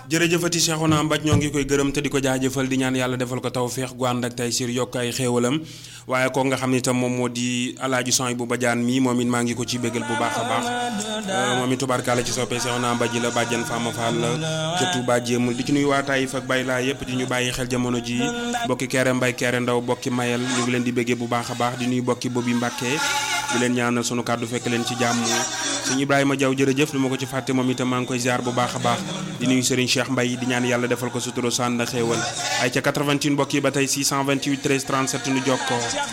jërëjëfati Cheikhouna Mbaj ñoo ngi koy gërëm te di ko jaajëfal di ñaan yàlla defal ko tawféex gu ànd ak tey sir yokk ay xéewalam waaye ko nga xam ne itam moom moo di alaaji son bu bajaan mi moom it maa ngi ko ci bégal bu baax a baax moom it tubaarkaale ci soppee Cheikhouna Mbaj la bàjjan Fama Fall ca Touba jéemul di ci nuyu waa Taïf ak Bay laa yëpp di ñu bàyyi xel jamono ji bokki Kéré Mbay Kéré Ndaw bokki Mayel ñu ngi leen di béggee bu baax a baax di nuyu bokki Bobi Mbàkke di leen ñaanal sunu kàddu fekk leen ci jàmm sëñ Ibrahima Diaw jërëjëf lu ma ko ci fàtte moom itam maa ngi koy ziar bu baax a baax di nuyu Serigne Cheikh Mbaye di ñaan yàlla defal ko suturo sànn xéewal ay ca 88 mbokk yi ba tey 628 13 37 nu jokkoo